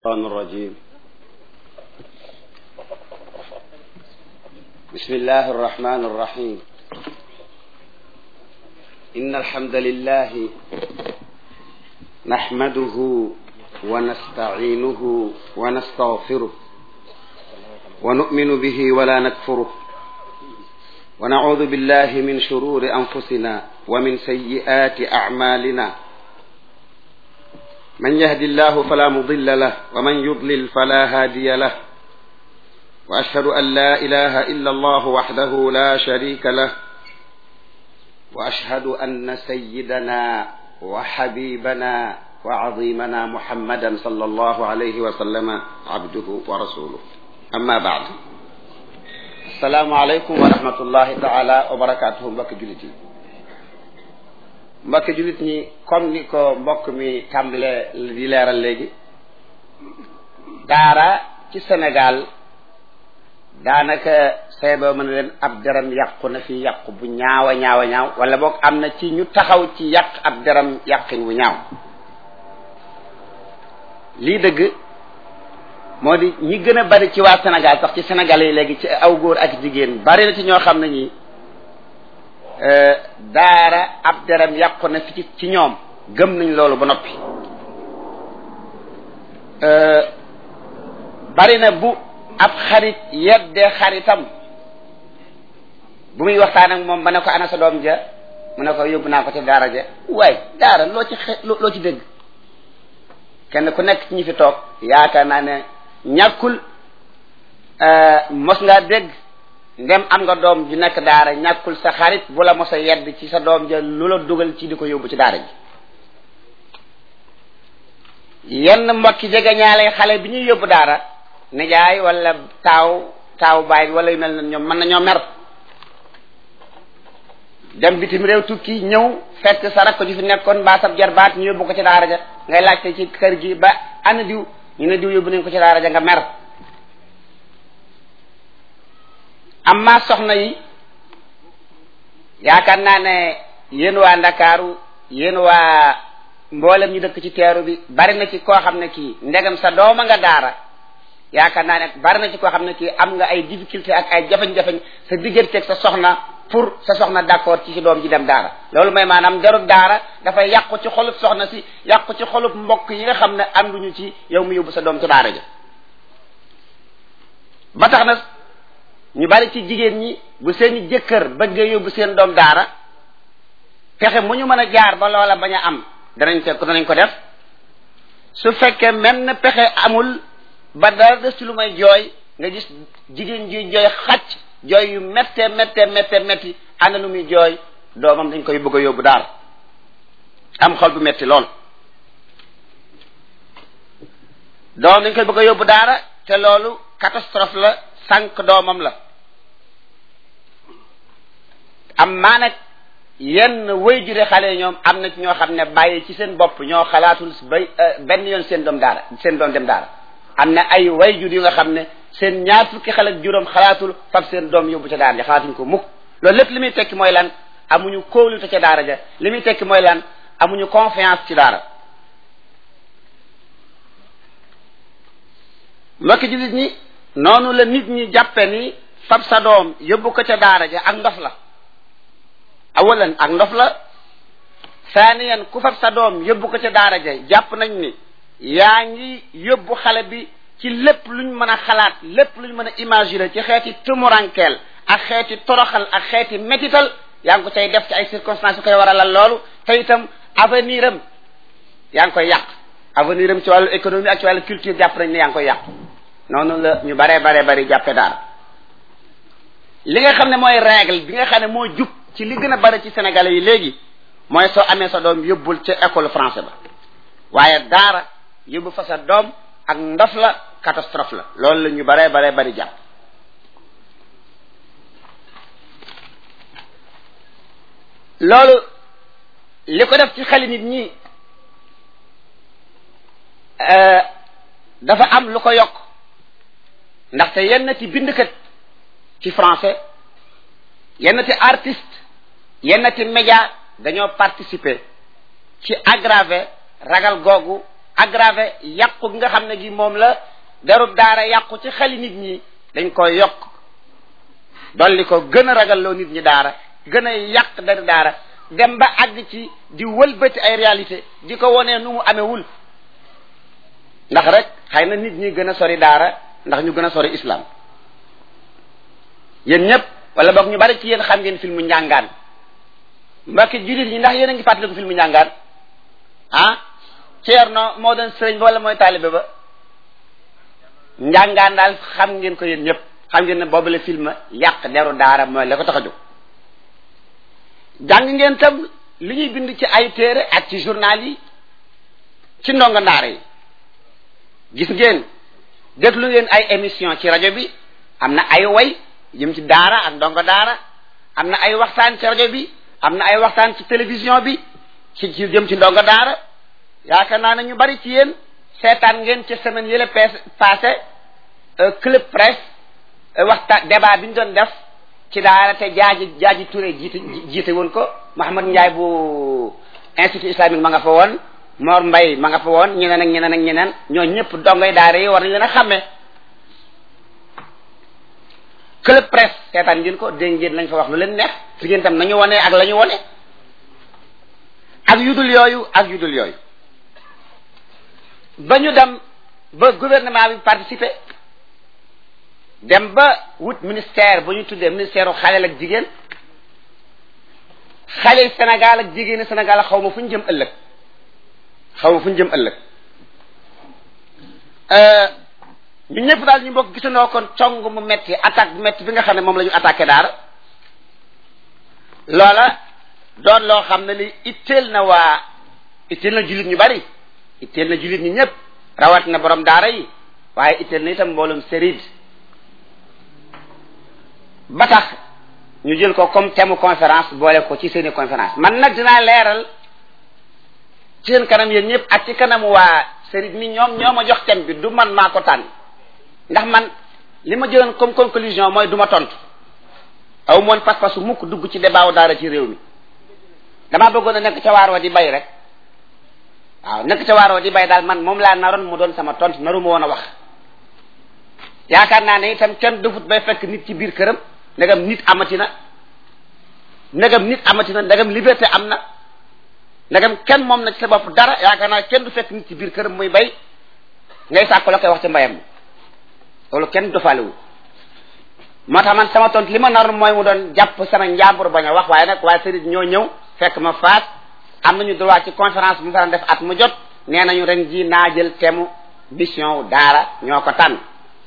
الشيطان الرجيم بسم الله الرحمن الرحيم إن الحمد لله نحمده ونستعينه ونستغفره ونؤمن به ولا نكفره ونعوذ بالله من شرور أنفسنا ومن سيئات أعمالنا من يهد الله فلا مضل له ومن يضلل فلا هادي له واشهد ان لا اله الا الله وحده لا شريك له واشهد ان سيدنا وحبيبنا وعظيمنا محمدا صلى الله عليه وسلم عبده ورسوله اما بعد السلام عليكم ورحمه الله تعالى وبركاته mbokk jullit yi mbokk jullit ñi comme ni ko mbokk mi tàmbale di leeral léegi daara ci Sénégal daanaka seeboo mën a leen ab deram yàqu na fi yàqu bu ñaawa ñaawa ñaaw wala boog am na ci ñu taxaw ci yàq ab deram yàqin bu ñaaw lii dëgg moo di ñi gën a bari ci waa Sénégal sax ci Sénégal yi léegi ci aw góor ak jigéen bari na ci ñoo xam ne ñi daara ab deram yàqu na fi ci ñoom gëm nañ loolu ba noppi bari na bu ab xarit yeddee xaritam bu muy waxtaan ak moom ba ne ko ana sa doom ja mu ne ko yóbbu naa ko ci daara ja waaye daara loo ci xe loo ci dégg kenn ku nekk ci ñi fi toog yaakaar naa ne ñàkkul mos ngaa dégg ndem am nga doom ju nekk daara ñàkkul sa xarit bu la mos a yedd ci sa doom ja lu la dugal ci di ko yóbbu ci daara ji yenn mbokki jege ñaale xale bi ñuy yóbbu daara nijaay wala taaw taaw baay bi wala yu mel na ñoom mën nañoo mer dem bitim réew tukki ñëw fekk sa rakk ju fi nekkoon mbaa sab jarbaat ñu yóbbu ko ci daara ja ngay laajte ci kër gi ba ana diw ñu ne diw yóbbu nañ ko ci daara ja nga mer amma soxna yi yaakaar naa ne yéen waa ndakaaru yéen waa mboolem ñu dëkk ci teeru bi bari na ci koo xam ne kii ndegam sa dooma nga daara yaakaar naa ne bari na ci koo xam ne kii am nga ay difficulté ak ay jafeñ-jafeñ sa digganteeg sa soxna pour sa soxna d'accord ci si doom ji dem daara loolu mooy maanaam jarul daara dafay yàqu ci xolub soxna si yàqu ci xolub mbokk yi nga xam ne ànduñu ci yow mu yóbbu sa doom ci daara ja ba tax na ñu bari ci jigéen ñi bu seeni jëkkër bëggee yóbbu seen doom daara pexe mu ñu mën a jaar ba loola bañ a am danañ ko danañ ko def su fekkee menn pexe amul ba dara des ci lu may jooy nga gis jigéen ji jooy xacc jooy yu métte métte métte métti ànd lu muy jooy doomam dañ koy bëgg a yóbbu daara am xol bu metti lool doomam dañ koy bëgg a yóbbu daara te loolu catastrophe la sànq doomam la am maa nag yenn way jure xale ñoom am na ci ñoo xam ne bàyyi ci seen bopp ñoo xalaatul bay benn yoon seen doom daara seen doom dem daara am na ay way jur yu nga xam ne seen ñaar fukki xale ak juróom xalaatul fab seen doom yóbbu ca daara ja xalaatuñ ko mukk loolu lépp li muy tekki mooy lan amuñu kóolute ca daara ja li muy tekki mooy lan amuñu confiance ci daara mbokki jullit ñi noonu la nit ñi jàppe ni fab sa doom yóbbu ko ca daara ja ak ndof la awalan ak ndof la saaniyan ku fab sa doom yóbbu ko ca daara ja jàpp nañ ni yaa ngi yóbbu xale bi ci lépp luñ mën a xalaat lépp luñ mën a imaginer ci xeeti tumurankeel ak xeeti toroxal ak xeeti métital yaa ngi ko cay def ci ay circonstances yu koy waralal loolu te itam avenir am yaa ngi koy yàq avenir am ci wàllu économie ak ci wàllu culture jàpp nañ ne yaa ngi koy yàq noonu la ñu baree baree bari jàppe daara li nga xam ne mooy règle bi nga xam ne moo jub ci li gën a bari ci sénégalais yi léegi mooy soo amee sa doom yóbbul ca école français ba waaye daara yóbbu fa sa doom ak ndof la catastrophe la loolu la ñu baree baree bari jàpp loolu li ko def ci xeli nit ñi dafa am lu ko yokk ndaxte yenn ti bindkat ci français yenn ti artiste yenn ti média dañoo participer ci aggraver ragal googu aggravé yàqu gi nga xam ne gi moom la derub daara yàqu ci xeli nit ñi dañ koy yokk dolli ko gën a ragalloo nit ñi daara gën a yàq deru daara dem ba àgg ci di wëlbati ay réalité di ko wonee nu mu amewul ndax rek xëy na nit ñi gën a sori daara ndax ñu gën a sori islam yéen ñëpp wala boog ñu bari ci yéen xam ngeen filmu njàngaan mbokki jullit ñi ndax yéen a ngi fàttaliku filmu njàngaan ah Ceerno moo doon sëriñ ba wala mooy taalibe ba njàngaan daal xam ngeen ko yéen ñëpp xam ngeen ne boobu la film yàq deru daara mooy la ko tax a jóg jàng ngeen tam li ñuy bind ci ay téere ak ci journal yi ci ndongo ndaara yi gis ngeen déglu ngeen ay émission ci rajo bi am na ay way jëm ci daara ak ndongo daara am na ay waxtaan ci rajo bi am na ay waxtaan ci télévision bi ci ci jëm ci ndongo daara yaakaar naa ne ñu bari ci yéen seetaan ngeen ci semaine yële passé club presse waxtaan débat bi ñu doon def ci daara te jaaji jaaji Touré jiite jiite woon ko Mouhamad Ndiaye bu institut islamique ma nga fa woon Mor Mbay ma nga fa woon ñeneen ak ñeneen ak ñeneen ñoo ñëpp dongoy daara yi war nañ leen a xàmmee club presse seetaan ngeen ko dégg ngeen lañ fa wax lu leen neex fi ngeen tam nañu wone ak la ñu wone ak yudul yooyu ak yudul yooyu ba ñu dem ba gouvernement bi participer dem ba wut ministère bu ñu tuddee ministère u xaleel ak jigéen xale Sénégal ak jigéeni Sénégal xaw ma fu ñu jëm ëllëg xaw ma fu ñu jëm ëllëg ñu ñëpp daal ñu bokk gisandoo kon cong mu metti attaque bu metti bi nga xam ne moom la ñu attaqué daara loola doon loo xam ne li itteel na waa itteel na jullit ñu bari itteel na jullit ñi ñëpp rawat na borom daara yi waaye itteel na itam mboolum sérid ba tax ñu jël ko comme thème conférence boole ko ci seeni conférence man nag dinaa leeral ci seen kanam yéen ñëpp ak ci kanam waa sérid mi ñoom ñoo ma jox thème bi du man maa ko tànn ndax man li ma jëloon comme conclusion mooy du ma tontu aw moon pas-pasu mukk dugg ci débat wu daara ci réew mi damaa bëggoon a nekk ca waar wa di bay rek waaw nekk ca waar wa di bay daal man moom laa naroon mu doon sama tontu naru ma woon a wax yaakaar naa ne itam kenn dufut bay fekk nit ci biir këram ndegam nit amati na ndegam nit amati na ndegam liberté am na ndegam kenn moom na ci sa bopp dara yaakaar naa kenn du fekk nit ci biir këram muy bay ngay sàkku la koy wax ci mbayam loolu kenn dofalewu moo tax man sama tont li ma naroon mooy mu doon jàpp sama njàmbur bañ a wax waaye nag waaye sëriñ ñoo ñëw fekk ma faat am nañu droit ci conférence bu mu fa def at mu jot nee nañu ren ji naa jël thème mission wu daara ñoo ko tànn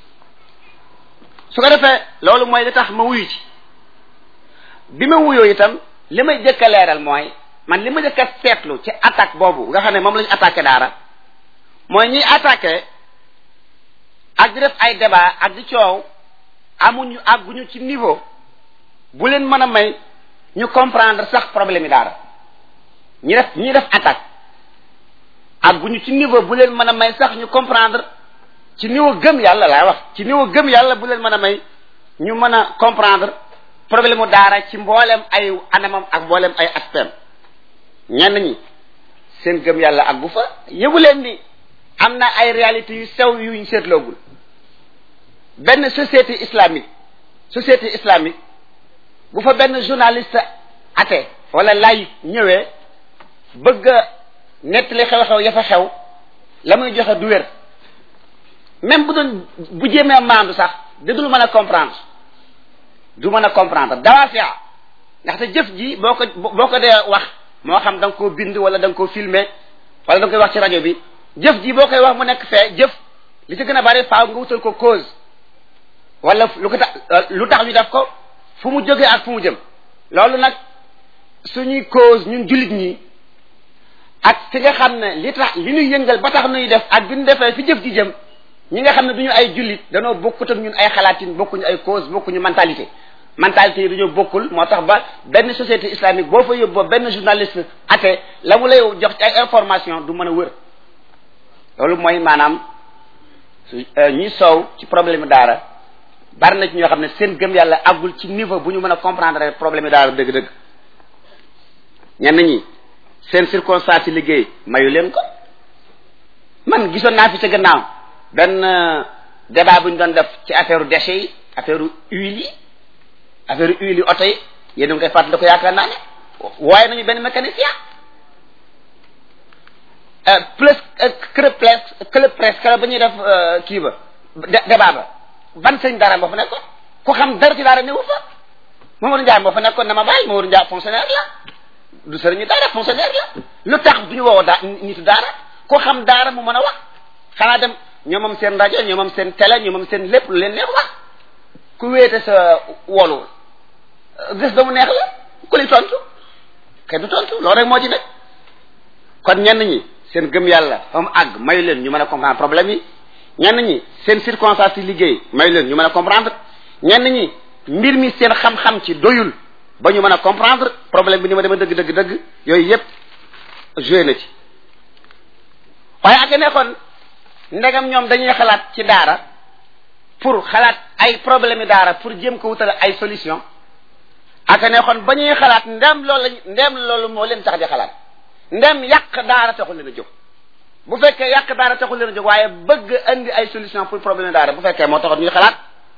su ko defee loolu mooy li tax ma wuyu ci bi ma wuyoo itam li may jëkk a leeral mooy man li ma jëkk a seetlu ci attaque boobu nga xam ne moom la ñu attaqué daara mooy ñiy attaqué ak di def ay débat ak di coow amuñu àgguñu ci niveau bu leen mën a may ñu comprendre sax problème yi daara ñi def ñi def attaque àgguñu ci niveau bu leen mën a may sax ñu comprendre ci niveau gëm yàlla laay wax ci niveau gëm yàlla bu leen mën a may ñu mën a comprendre problème mu daara ci mboolem ay anamam ak mboolem ay aspect ñenn ñi seen gëm yàlla ak bu fa yëgu leen ni am na ay réalités yu sew yuñ seetloogul benn société islamique société islamique bu fa benn journaliste athée wala laïc ñëwee bëgg a nettali xew-xew ya fa xew la muy joxe du wér même bu doon bu jéemee maandu sax dadul mën a comprendre du mën a comprendre dawaa fi ndaxte jëf ji boo ko boo ko dee wax moo xam da nga koo bind wala da nga koo filmer wala da nga koy wax ci rajo bi jëf ji boo koy wax mu nekk fee jëf li ci gën a bari faaw nga wutal ko cause wala lu ko tax lu tax ñu def ko fu mu jógee ak fu mu jëm loolu nag suñuy cause ñun jullit ñi ak fi nga xam ne li tax li ñuy yëngal ba tax nuy def ak bi ñu defee fi jëf ji jëm ñi nga xam ne duñu ay jullit danoo bokkut ak ñun ay xalaatin bokkuñu ay cause bokkuñu mentalité mentalité yi dañoo bokkul moo tax ba benn société islamique boo fa yóbboo benn journaliste athée la mu lay jox ci ay information du mën a wër loolu mooy maanaam ñi soow ci problème daara bari na ci ñoo xam ne seen gëm yàlla àggul ci niveau bu ñu mën a comprendre problème daara dëgg-dëgg ñenn ñi seen circonstance yi liggéey mayu leen ko man gisoon naa fi ca gannaaw benn débat bu ñu doon def ci affaire déchets yi affaire huile yi affaire huile yi oto yi yéen a ngi koy fàttali ko yaakaar naa ne waaye nañu benn mécanicien plus club presse club presse kala ba ñuy def kii ba débat ba ban sëñ dara moo fa nekkoon ku xam dara ci daara newu fa Mamadou Ndiaye moo fa nekkoon na ma bàyyi Mamadou Ndiaye fonctionnaire la du sëriñu daara fonctionnaire la lu tax du ñu woo daa nitu daara ku xam daara mu mën a wax xanaa dem ñoo moom seen rajo ñoo moom seen télé ñoo moom seen lépp lu leen neex wax ku wéete sa wolu gis ba mu neex la ku li tontu kay du tontu loolu rek moo ci nekk kon ñenn ñi seen gëm yàlla fa mu àgg mayu leen ñu mën a comprendre problème yi ñenn ñi seen circonstance yi liggéey mayu leen ñu mën a comprendre ñenn ñi mbir mi seen xam-xam ci doyul ba ñu mën a comprendre problème bi ni ma dema dëgg dëgg dëgg yooyu yépp joué na ci waaye ak nekkoon ndegam ñoom dañuy xalaat ci daara pour xalaat ay problème yi daara pour jéem ko wutal ay solution ak nekkoon ba ñuy xalaat ndem loolu lañ ndem loolu moo leen tax di xalaat ndem yàq daara taxul leen a jóg bu fekkee yàq daara taxul leen a jóg waaye bëgg andi ay solution pour problème daara bu fekkee moo taxoon ñuy xalaat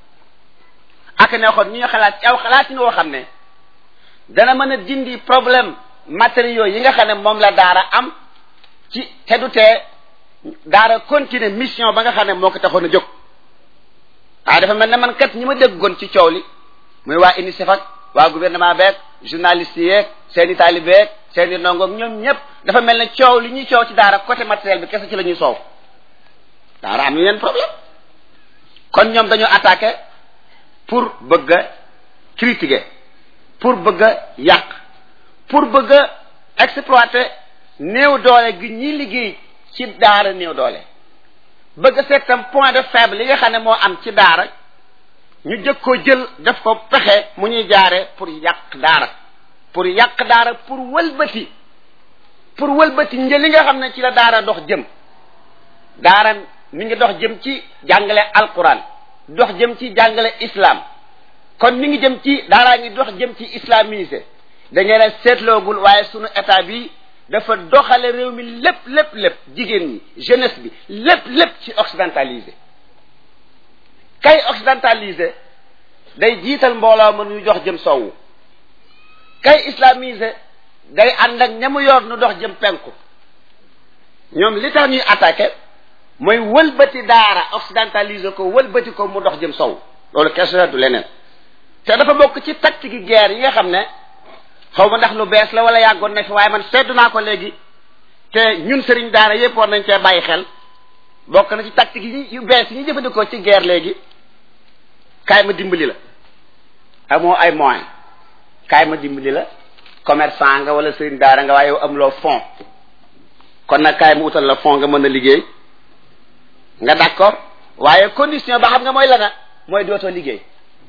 ak nekkoon ñuy xalaat ci aw xalaat yi woo xam ne dana mën a dindi problème matériaux yi nga xam ne moom la daara am ci te du tee daara continuer mission ba nga xam ne moo ko taxoon a jóg waaye dafa mel ne man kat ñi ma déggoon ci coow li muy waa UNICEF ak waa gouvernement beeg journaliste yeeg seen i taalibeeg seen i ndongoog ñoom ñëpp dafa mel ne coow li ñuy coow ci daara côté matériel bi kese ci la ñuy soow daara am ñu leen problème kon ñoom dañoo attaqué pour bëgg a critiquer pour bëgg a yàq pour bëgg a exploiter néew doole gi ñi liggéey ci daara néew doole bëgg a seet tam point de faible yi nga xam ne moo am ci daara ñu jëkk koo jël def ko pexe mu ñuy jaare pour yàq daara pour yàq daara pour wëlbati pour wëlbati njël li nga xam ne ci la daara dox jëm daara mi ngi dox jëm ci jàngale alquran dox jëm ci jàngale islam kon mi ngi jëm ci daaraa ngi dox jëm ci islamisé da ngeen a seetloogul waaye sunu état bi dafa doxale réew mi lépp lépp lépp jigéen ñi jeunesse bi lépp lépp ci occidentalisé kay occidentalisé day jiital mbooloo ma ñu dox jëm sowwu kay islamisé day ànd ak ñamu yor nu dox jëm penku ñoom li tax ñuy attaqué mooy wëlbati daara occidentalisé ko wëlbati ko mu dox jëm sow loolu question du leneen te dafa bokk ci tactique guerre yi nga xam ne xaw ma ndax lu bees la wala yàggoon na fi waaye man seddu naa ko léegi te ñun sëriñ daara yépp war nañ cee bàyyi xel bokk na ci tactique yi yu bees yi ñu jëfandikoo ci guerre léegi kaay ma dimbali la amoo ay moyen kaay ma dimbali la commerçant nga wala sëriñ daara nga waaye yow amuloo fond kon nag kaay ma utal la fond nga mën a liggéey nga d'accord waaye condition ba xam nga mooy la na mooy dootoo liggéey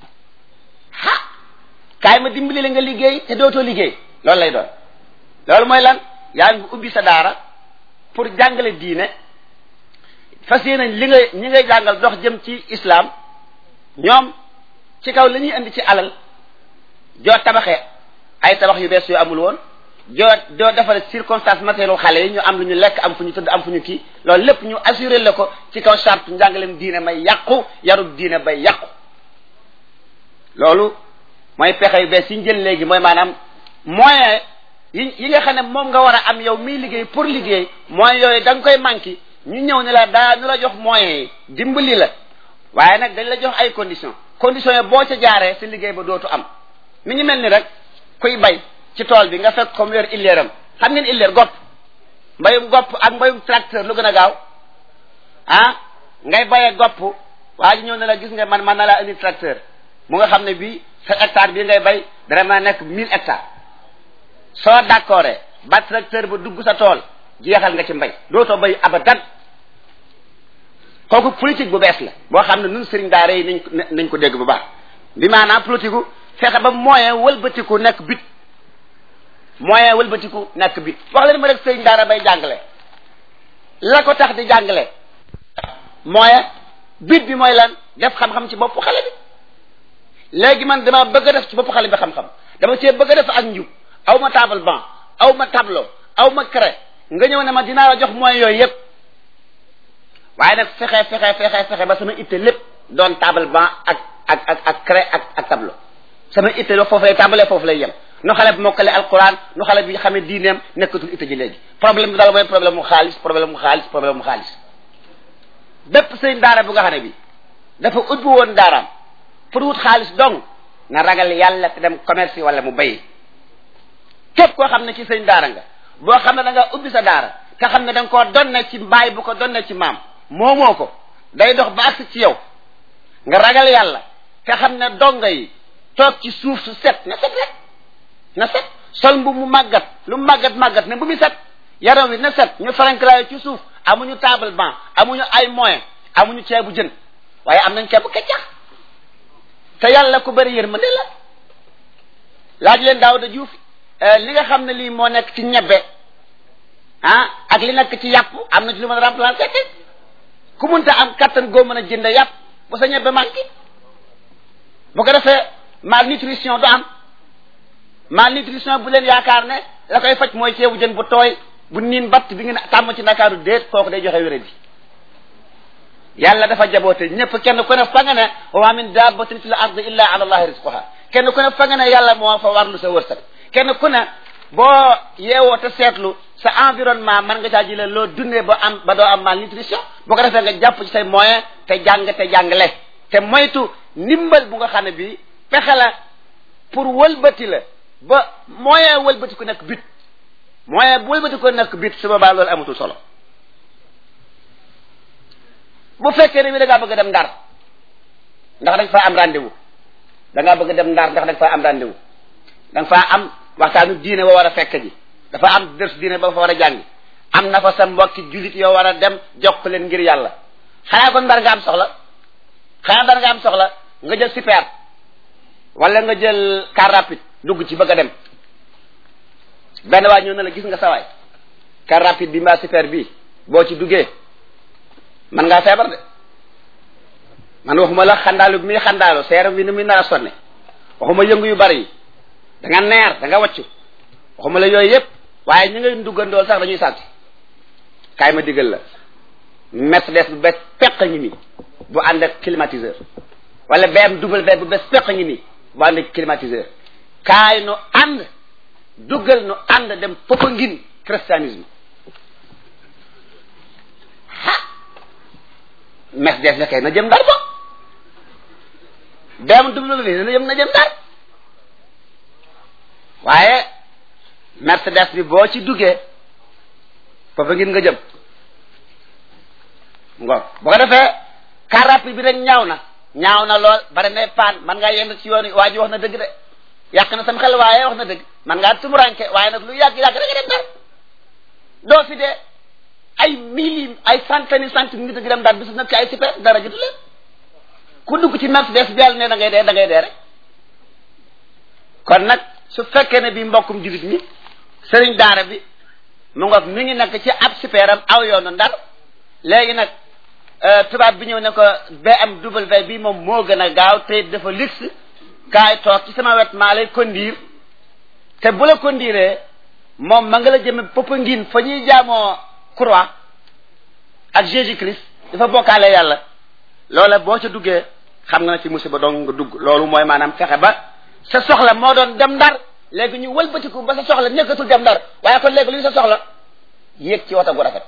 ha kaay ma dimbali la nga liggéey te dootoo liggéey loolu lay doon loolu mooy lan yaa ngi ubbi sa daara pour jàngale diine fas yéene li nga ñi ngay jàngal dox jëm ci islam ñoom ci kaw la ñuy indi ci alal joo tabaxee ay tabax yu bees yu amul woon joo doo defal circonstance matériel xale yi ñu am lu ñu lekk am fu ñu tëdd am fu ñu kii loolu lépp ñu assuré la ko ci kaw charte njàngaleem diine may yàqu yarub diine bay yàqu loolu mooy pexe yu bees yi ñu jël léegi mooy maanaam moyen yi yi nga xam ne moom nga war a am yow miy liggéey pour liggéey moyens yooyu da nga koy manqué ñu ñëw ne la daa ñu la jox moyens yi dimbali la waaye nag dañ la jox ay conditions conditions yi boo ca jaaree sa liggéey ba dootu am mi ngi mel ni rek kuy bay ci tool bi nga fekk comme yor illeeram xam ngeen illeer gopp mbayum gopp ak mbayum tracteur lu gën a gaaw ah ngay bayee gopp waa ji ñëw ne la gis nga man man na laa indi tracteur mu nga xam ne bii sa hectare bii ngay bay dana mën a nekk mille hectares soo d'accord ba tracteur ba dugg sa tool jeexal nga ci mbay dootoo bay abadan kooku politique bu bees la boo xam ne nun sëriñ daara yi nañ ko nañ ko dégg bu baax bi maanaam politique gu fexe ba moyen wëlbatiku nekk bit moyen wëlbatiku nekk bit wax leen ma rek sëriñ daara bay jàngale la ko tax di jàngale moyen bit bi mooy lan def xam-xam ci bopp xale bi léegi man dama bëgg a def ci bopp xale bi xam-xam dama cee bëgg a def ak njub aw ma table banc aw ma tableau aw ma craie nga ñëw ne ma dinaa la jox moyens yooyu yëpp waaye nag fexe fexe fexe fexe ba sama itte lépp doon table banc ak ak ak ak craie ak ak tableau sama itte lo foofu lay tàmbalee foofu lay yem nu xale bi mokkale alquran nu xale bi xamee diineem nekkatul itte ji léegi problème bi daal mooy problème mu xaalis problème mu xaalis problème mu xaalis bépp sëñ daara bu nga xam ne bi dafa ubbi woon daaraam pour wut xaalis dong na ragal yàlla te dem commerce wala mu bay képp koo xam ne ci sëñ daara nga boo xam ne da nga ubbi sa daara te xam ne da nga koo donne ci mbaay bu ko donne ci maam moomoo ko day dox ba agsi ci yow nga ragal yàlla te xam ne donga yi toog ci suuf su set na set rek na set sol mbu mu màggat lu màggat màggat ne bu mu set yaram wi na set ñu farankalaayu ci suuf amuñu table banc amuñu ay moyen amuñu ceebu jën waaye am nañ ceebu keccax te yàlla ku bëri yërmande la laaj leen Daawuda Juuf li nga xam ne lii moo nekk ci ñebbe ah ak li nekk ci yàpp am na ci lu mën a remplacer ku munta am kattan goo mën a jënd yàpp bu sa ñebbe manqué bu ko defee malnutrition du am malnutrition bu leen yaakaar ne la koy faj mooy ceebu jën bu tooy bu niin batt bi ngeen tàmm ci ndakaaru déet kooku day joxe wéré bi yàlla dafa jaboote ñëpp kenn ku ne fa nga ne wa ma min dabbatin fil ardi illa ala allahi rizquha kenn ku ne fa nga ne yàlla moo fa warlu sa wërsëg kenn ku ne boo yeewoo te seetlu sa environnement man nga caa jëlee loo dundee ba am ba doo am malnutrition boo ko defee nga jàpp ci say moyen te jàng te jàngale te moytu ndimbal bu nga xam ne bii pexe la pour wëlbati la ba moyen wëlbati ku nekk but moyen bu wëlbati ko nekk but su boobaa loolu amatul solo bu fekkee ne bi da ngaa bëgg a dem ndar ndax da nga faa am rendez-vous da ngaa bëgg a dem ndar ndax da nga faa am rendez-vous da nga faa am waxtaanu diine wa war a fekk ji dafa am ders diine ba fa war a jàngi am na fa sa mbokki jullit yoo war a dem jokk leen ngir yàlla xanaa kon ndar nga am soxla xanaa ndar nga am soxla nga jël super wala nga jël car rapide dugg ci bëgg a dem benn waay ñëw na la gis nga sawaay car rapide bi mbaa super bi boo ci duggee man ngaa feebar de man waxuma la xandaalu bi muy xandaalu seeram bi ni muy nar a sonne waxuma yëngu yu bari yi da nga neer da nga waccu waxuma la yooyu yëpp waaye ñu ngay duggandool sax dañuy sàcc kaay ma digal la Mercedes bu bees peq ngi nii bu ànd ak climatiseur wala BMW bu bees peq ngi nii bu ànd ak climatiseur kaay nu ànd duggal nu ànd dem foofa ngin christianisme ah Mercedes la kay na jëm ndar ba BMW na jëm na jëm ndar waaye Mercedes bi boo ci duggee foofa ngin nga jëm ngor bu ko defee car rapide bi rek ñaaw na ñaaw na lool bari na paan man ngaa yend ci yoon waa ji wax na dëgg de yàq na sam xel waaye wax na dëgg man ngaa tumuranke waaye nag lu yàgg yàgg da nga dem dar doo fi dee ay mille ay centaine centaine nit a ngi dem dar bisu nag ci ay super dara jotu leen ku dugg ci Mercedes bi yàlla ne da ngay dee da ngay dee rek kon nag su fekkee ne bi mbokkum jullit mi sëriñ daara bi mu ngoog mi ngi nekk ci ab superam aw yoonu ndar léegi nag tubaab bi ñëw ne ko BMW bi moom moo gën a gaaw te dafa luxe kaay toog ci sama wet maa lay conduire te bu la conduire moom ma nga la jëme Popenguine fa ñuy jaamoo croix ak Jésus Christ dafa bokkaale yàlla loola boo ca duggee xam nga ne ci musiba dong nga dugg loolu mooy maanaam fexe ba sa soxla moo doon dem ndar léegi ñu wëlbatiku ba sa soxla nekkatul dem ndar waaye kon léegi luy sa soxla yéeg ci wata gu rafet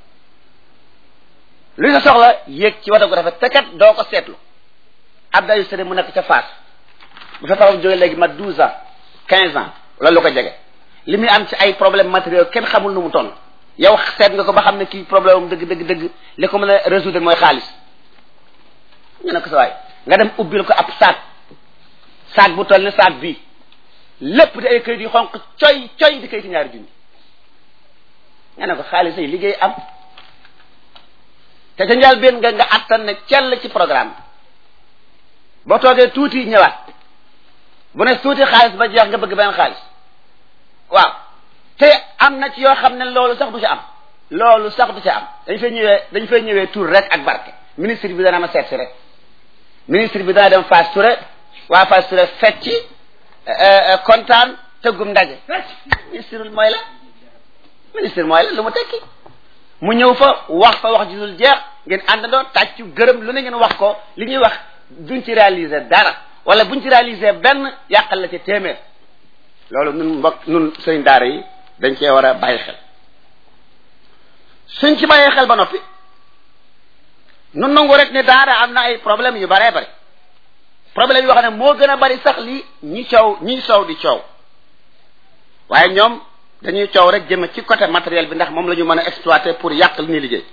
luy sa soxla yéeg ci wata gu rafet te kat doo ko seetlu Abdoulaye Sere mu nekk ca Fass bu fa taxaw jógee léegi ma douze ans quinze ans loolu lu ko jege li muy am ci ay problème matériel kenn xamul nu mu toll yow seet nga ko ba xam ne kii problème am dëgg dëgg dëgg li ko mën a résoudre mooy xaalis nga ne ko sa waay nga dem ubbil ko ab saak saak bu toll ne saak bii lépp di ay kayit yu xonq coy coy di kayiti ñaari junni nga ne ko xaalis ay liggéey am te ca njaal benn nga nga attan ne cell ci programme boo toogee tuuti ñëwaat bu ne tuuti xaalis ba jeex nga bëgg benn xaalis waaw te am na ci yoo xam ne loolu sax du ci am loolu sax du ci am dañ fay ñëwee dañ fay ñëwee tur rek ak barke ministre bi dana ma seet si rek ministre bi dana dem Fass Touré waa Fass Touré fecci kontaan tëggum ndaje ministre mooy la ministre mooy la lu mu tekki mu ñëw fa wax fa wax ji dul jeex ngeen àndandoo tàccu gërëm lu ne ngeen wax ko li ñuy wax duñ ci réaliser dara wala buñ ci réaliser benn yàqal la ci téeméer loolu nun mbokk nun sëriñ daara yi dañ cee war a bàyyi xel suñ ci bàyyee xel ba noppi nun nangu rek ne daara am na ay problème yu baree bari problème yoo xam ne moo gën a bari sax li ñi coow ñi soow di coow waaye ñoom dañuy coow rek jëme ci côté matériel bi ndax moom la ñu mën a exploiter pour yàq li ñuy liggéey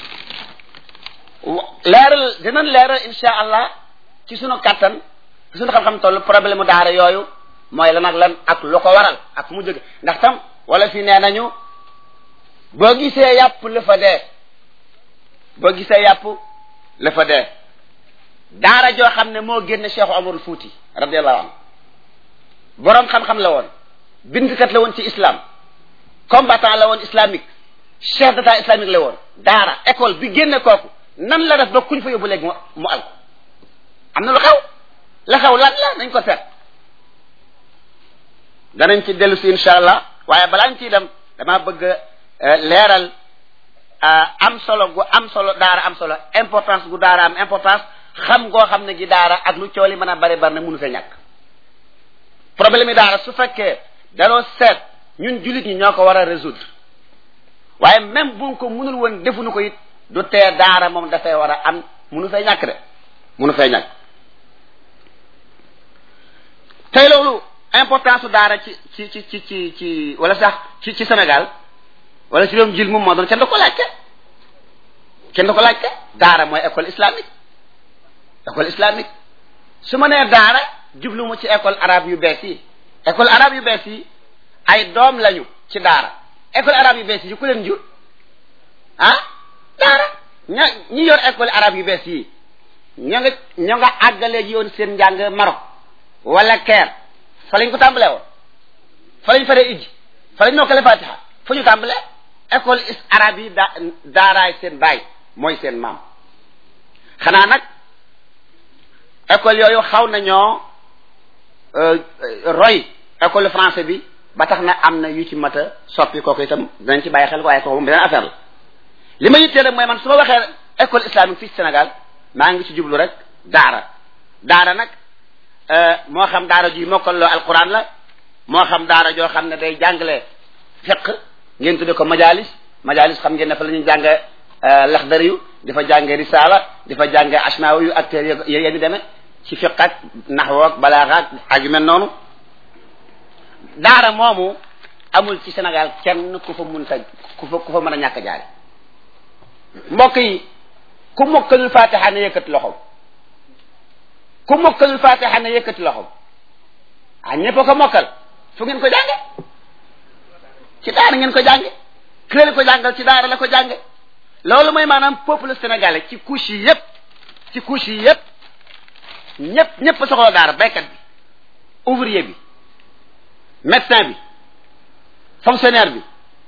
leeral dinañ leeral insha allah ci sunu kàttan ci sunu xam-xam toll problème mu daara yooyu mooy lan ak lan ak lu ko waral ak mu jóge ndax tam wala fi nee nañu boo gisee yàpp la fa dee boo gisee yàpp la fa dee daara joo xam ne moo génn Cheikh Omarul Fuuti radiallahu anhu boroom xam-xam la woon bindkat la woon ci islam combattant la woon islamique chef d'état islamique la woon daara école bi génne kooku nan la def ba kuñ fa yóbbu léegi mu al am na lu xew la xew lan la nañ ko seet danañ ci dellu si insha allah waaye balaa ñu ciy dem dama bëgg leeral am solo gu am solo daara am solo importance gu daara am importance xam ngoo xam ne gi daara ak lu cooli mën a bari bari na mënu fee ñàkk problème yi daara su fekkee danoo seet ñun jullit ñi ñoo ko war a résoudre waaye même buñ ko mënul woon defuñu ko it du tee daara moom dafay war a am mënu fee ñàkk de mënu fee ñàkk tey loolu importance su daara ci ci ci ci ci ci wala sax ci ci Sénégal wala ci réewum jil moom moo doon kenn da ko laajte kenn da ko laajte daara mooy école islamique école islamique su ma nee daara jublu mu ci école arabe yu bees yi école arabe yu bees yi ay doom lañu ci daara école arabe yu bees yi ku leen jur ah daara ña ñi yor école arabe yu bees yi ñoo nga ñoo nga àggale ji yoon seen njàng Maroc wala Caire fa lañ ko tàmbalee woon fa lañ faree ijji fa lañ nokkale fatiha fu ñu tàmbalee école is arabe yi da daaraay seen baay mooy seen maam xanaa nag école yooyu xaw nañoo roy école français bi ba tax na am na yu ci mat a soppi kooku itam danañ ci bàyyi xel waaye kooku moom beneen affaire la li ma yittee rek mooy man su ma waxee école islamique fii ci Sénégal maa ngi ci jublu rek daara daara nag moo xam daara ji mokkaloo alquran la moo xam daara joo xam ne day jàngale fiq ngeen tudde ko majalis majalis xam ngeen ne fa la ñuy jànge laxdari yu di fa jànge risala di fa jànge asmaawi yu ak téere yéen demee ci fiq ak naxwo ak balaaxa ak ak yu mel noonu daara moomu amul ci Sénégal kenn ku fa mun ta ku fa ku fa mën a ñàkk jaare mbokk yi ku mokkalul fatiha ne yëkkati loxoom ku mokkalul fatiha ne yëkkati loxoom ah ñëpp ko mokkal fu ngeen ko jànge ci daara ngeen ko jànge kële ko jàngal ci daara la ko jànge loolu mooy maanaam peuple sénégalais ci couche yi yëpp ci couche yi yëpp ñëpp ñëpp soxla daara baykat bi ouvrier bi médecin bi fonctionnaire bi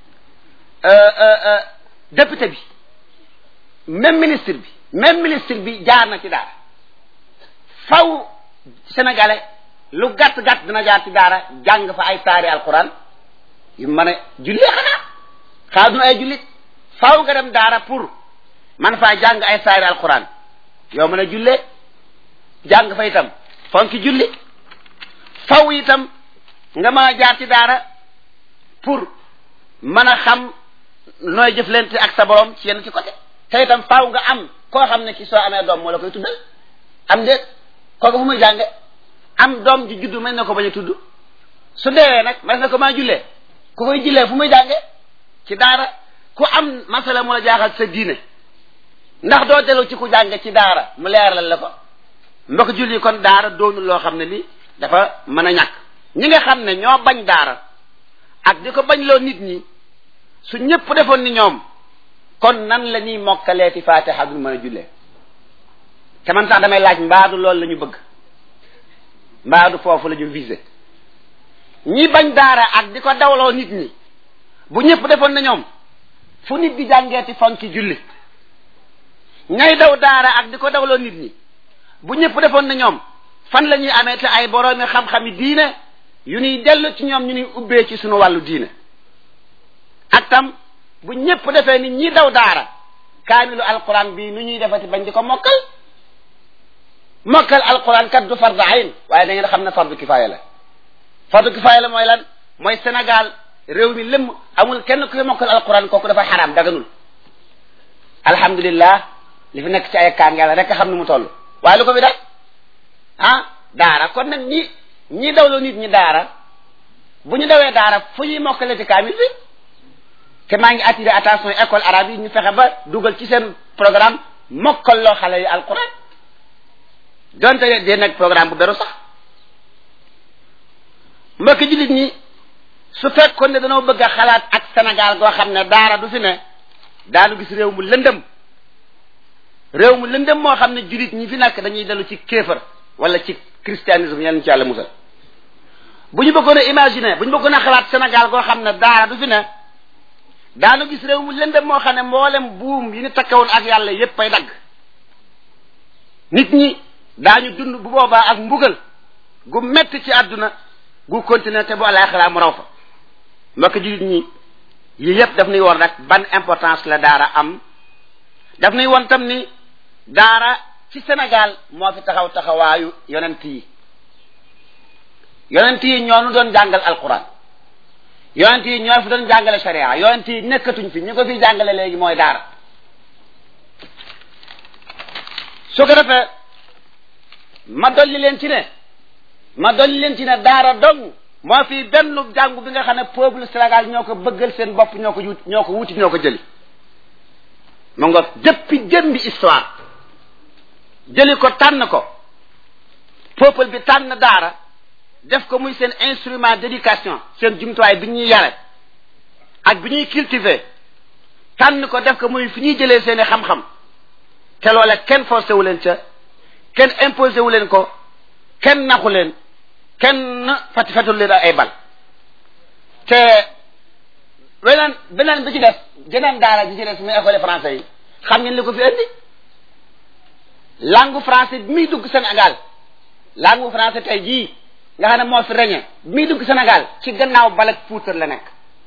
député bi même ministre bi même ministre bi jaar na ci daara faw sénégalais lu gàtt gàtt dina jaar ci daara jàng fa ay saari alquran yu mën a jullee xanaa xaa duna ay jullit faw nga dem daara pour man faa jàng ay saari alquran yow mën a jullee jàng fa itam fonki julli faw itam nga mën a jaar ci daara pour mën a xam nooy jëflante ak sa borom ci yenn ci côté te itam faaw nga am koo xam ne ci soo amee doom moo la koy tuddal am déet kooku fu muy jànge am doom ji juddu mën na ko bañ a tudd su deewee nag mas na ko maa jullee ku koy jullee fu muy jànge ci daara ku am masala mu la jaaxal sa diine ndax doo dellu ci ku jànge ci daara mu leeralal la ko mbokk julli kon daara doonul loo xam ne li dafa mën a ñàkk ñi nga xam ne ñoo bañ daara ak di ko bañ loo nit ñi su ñëpp defoon ni ñoom kon nan la ñuy mokkaleeti fatiha duñ mën a jullee te man sax damay laaj mbaadu loolu la ñu bëgg mbaadu foofu la ñu visé ñi bañ daara ak di ko dawloo nit ñi bu ñëpp defoon na ñoom fu nit di jàngeeti fonki julli ñay daw daara ak di ko dawloo nit ñi bu ñëpp defoon na ñoom fan la ñuy amee te ay boroomi xam-xami diine yu ñuy dellu ci ñoom ñu ñuy ubbee ci sunu wàllu diine ak tam bu ñëpp defee ni ñi daw daara kaamilu alquran bii nu ñuy defati bañ di ko mokkal mokkal alquran kat du fardu ayn waaye da ngeen xam ne fardu kifaaya la fardu kifaaya la mooy lan mooy Sénégal réew mi lëmm amul kenn ku fi mokkal alquran kooku dafa xaraam daganul alhamdulillah li fi nekk ci ay kaan yàlla rek xam ne mu toll waaye lu ko fi def ah daara kon nag ñi ñi dawloo nit ñi daara bu ñu dawee daara fu ñuy mokkale ci kaamil bi te maa ngi attiré attention école arabe yi ñu fexe ba dugal ci seen programme mokkal loo xale yi alquran donte dee nag programme bu beru sax mbokk jullit ñi su fekkoon ne dañoo bëgg a xalaat ak Sénégal goo xam ne daara du fi ne daanu gis réew mu lëndëm réew mu lëndëm moo xam ne jullit ñi fi nekk dañuy dellu ci kéefar wala ci christianisme yal ci yàlla musal bu ñu bëggoon a imaginer bu ñu bëggoon a xalaat Sénégal goo xam ne daara du fi ne daanu gis réew mu lëndëm moo xam ne mboolem buum yi ni takkawoon ak yàlla yépp ay dagg nit ñi daañu dund bu boobaa ak mbugal gu metti ci àdduna gu continuer te bu àllaaxira mu raw fa mbokk jullit ñi yii yépp daf nuy woon rek ban importance la daara am daf nuy woon tam ni daara ci Sénégal moo fi taxaw taxawaayu yonent yi yonent yi ñoo nu doon jàngal alquran yonent yi ñoo fi doon jàngale sharia yonent yi nekkatuñ fi ñu ko fi jàngale léegi mooy daara su ko defee ma dolli leen ci ne ma dolli leen ci ne daara dong moo fi benn jàngu bi nga xam ne peuple Sénégal ñoo ko bëggal seen bopp ñoo ko wut ñoo ko wuti ñoo ko jëli mu nga depuis jëmbi histoire jëli ko tànn ko peuple bi tànn daara def ko muy seen instrument d'éducation seen jumtuwaay bi ñuy yare ak bi ñuy cultiver tànn ko def ko muy fi ñuy jëlee seen i xam-xam te loola kenn forcé wu leen ca kenn imposé wu leen ko kenn naxu leen kenn fati fatul leen ay bal te weneen beneen bi ci des jeneen daara ji ci des muy école français yi xam ngeen li ko fi indi langue français bi muy dugg Sénégal langue français tey jii nga xam ne moo fi reñe bi muy dugg Sénégal ci gannaaw balak puutar la nekk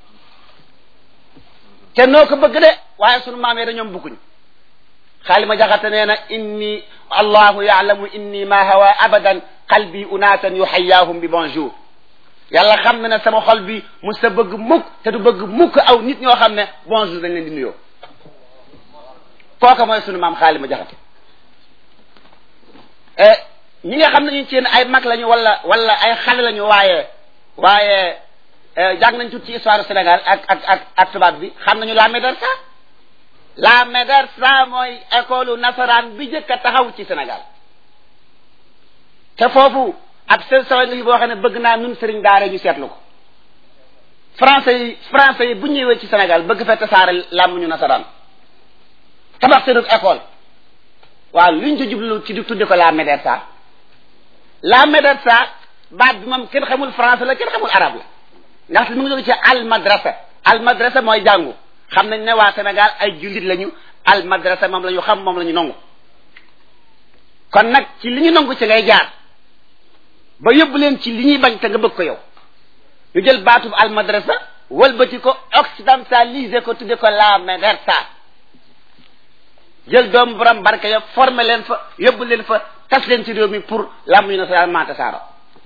te noo ko bëgg de waaye sunu maam yi dañoom bukkuñ xaalima jaxate nee na inni allahu yaalamu inni ma hawa abadan qalbi unaasan yuxayaahum bi bonjour yàlla xam na ne sama xol bi mu sa bëgg mukk te du bëgg mukk aw nit ñoo xam ne bonjour dañ leen di nuyoo kooka mooy sunu maam xaalima jaxate ñi nga xam ne ñu ci yéen ay mag lañu wala wala ay xale lañu waaye waaye jàng nañ tuuti ci histoire Sénégal ak ak ak ak tubaab bi xam nañu la médersa la médersa mooy école nasaraan bi jëkk a taxaw ci Sénégal te foofu ab seen sawa nga fi boo xam ne bëgg naa nun sëriñ daara ñu seetlu ko français yi français yi bu ñëwee ci Sénégal bëgg fee tasaare làmmuñu nasaraan tabax seenug école waaw luñ ci jublu ci di tudde ko la médersa la médersa baat bi moom kenn xamul français la kenn xamul arabe la ndaxte mu ngi jóge ci al madrasa al madrasa mooy jàngu xam nañ ne waa Sénégal ay jullit lañu al madrasa moom la ñu xam moom la ñu nangu kon nag ci li ñu nangu ci ngay jaar ba yóbbu leen ci li ñuy bañ te nga bëgg ko yow ñu jël baatub al madrasa wëlbati ko occidentalisé ko tudde ko la médersa jël doomu borom barke ya formé leen fa yóbbu leen fa tas leen ci réew mi pour làmb ñu nasaraan maa tasaaro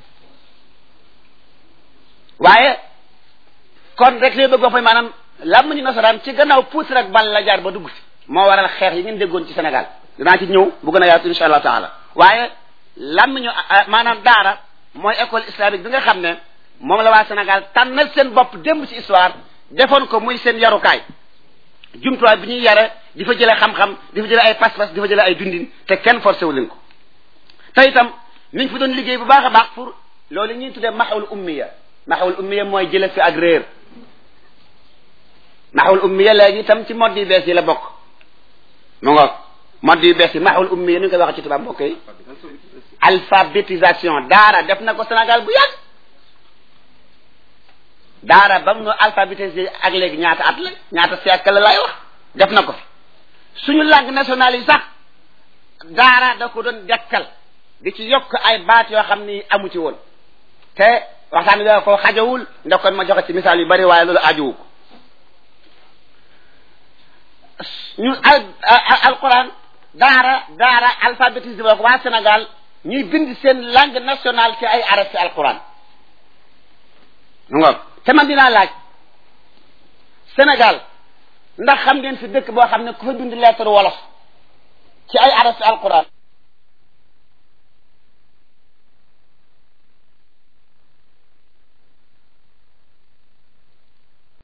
waaye kon rek li bëgg wax mooy maanaam làmb ñu nasaraan ci gannaaw puusi rek bal la jaar ba dugg fi moo waral xeex yi ngeen déggoon ci Sénégal dinaa ci ñëw bu gën a yaatu insha allahu taala waaye làmb ñu maanaam daara mooy école islamique bi nga xam ne moom la waa Sénégal tànnal seen bopp démb ci histoire defoon ko muy seen yarukaay jumtuwaay bi ñuy yare di fa jëlee xam-xam di fa jëlee ay pas-pas di fa jëlee ay dundin te kenn forcé wu leen ko te itam mi ngi fi doon liggéey bu baax a baax pour loolu ñuy tuddee maxawul ummiya maxawul ummiya mooy jële fi ak réer maxawul ummiya léegi itam ci mode yu bees yi la bokk mu nga mode yu bees yi maxawul ummiya ni ñu koy waxee ci tubaab mbokk yi alphabétisation daara def na ko Sénégal bu yàgg daara ba mu alphabétisé ak léegi ñaata at la ñaata siècle la lay wax def na ko fi suñu langue nationale yi sax daara da ko doon dekkal di ci yokk ay baat yoo xam ni amu ci woon te waxtaan bi da ko xajawul ndax kon ma joxe ci misaal yu bari waaye loolu ajuwu ko ñu al alquran daara daara alphabétisme ak waa Sénégal ñuy bind seen langue nationale ci ay arab ci alquran ngoog te man dinaa laaj Sénégal ndax xam ngeen fi dëkk boo xam ne ku fa bind lettre wolof ci ay arab ci alquran